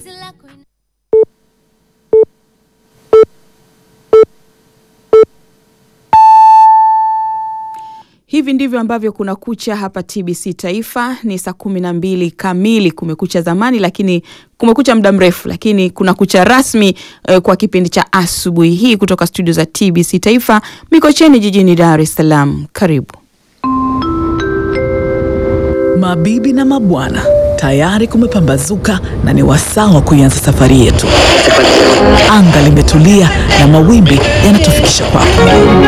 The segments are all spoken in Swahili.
Hivi ndivyo ambavyo kuna kucha hapa TBC Taifa. Ni saa kumi na mbili kamili. Kumekucha zamani, lakini kumekucha muda mrefu, lakini kuna kucha rasmi eh, kwa kipindi cha asubuhi hii kutoka studio za TBC Taifa Mikocheni jijini Dar es Salaam. Karibu Mabibi na mabwana, tayari kumepambazuka na ni wasaa wa kuianza safari yetu. Anga limetulia na mawimbi yanatufikisha kwako.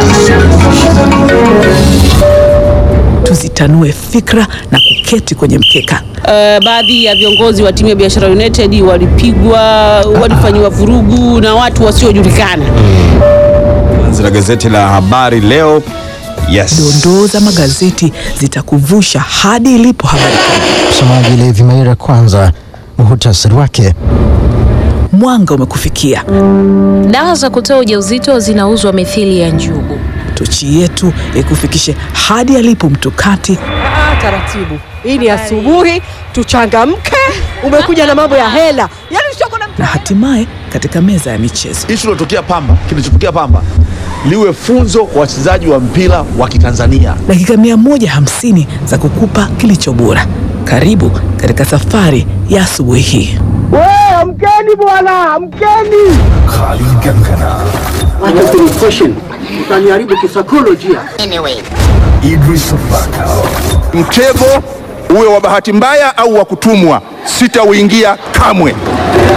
Tuzitanue fikra na kuketi kwenye mkeka. Uh, baadhi ya viongozi wa timu ya Biashara United walipigwa, walifanyiwa vurugu na watu wasiojulikana. Anzi la gazeti la Habari Leo. Yes. Dondoo za magazeti zitakuvusha hadi ilipo habari kuu. Msomaji Levi Maira, kwanza muhutasari wake. Mwanga umekufikia. Dawa za kutoa ujauzito zinauzwa mithili ya njugu. Tochi yetu ikufikishe hadi alipo mtukati Ah, taratibu. Hii ni asubuhi, tuchangamke. Umekuja na mambo ya hela, yaani usioko na na hatimaye katika meza ya michezo. Ishu ilotokea Pamba, kilichotokea Pamba liwe funzo kwa wachezaji wa mpira wa Kitanzania. Dakika 150 za kukupa kilicho bora. Karibu katika safari ya asubuhi hii. amkeni bwana, amkeni. Utaniharibu kisaikolojia. Mtego uwe wa bahati mbaya au wa kutumwa, sitauingia kamwe.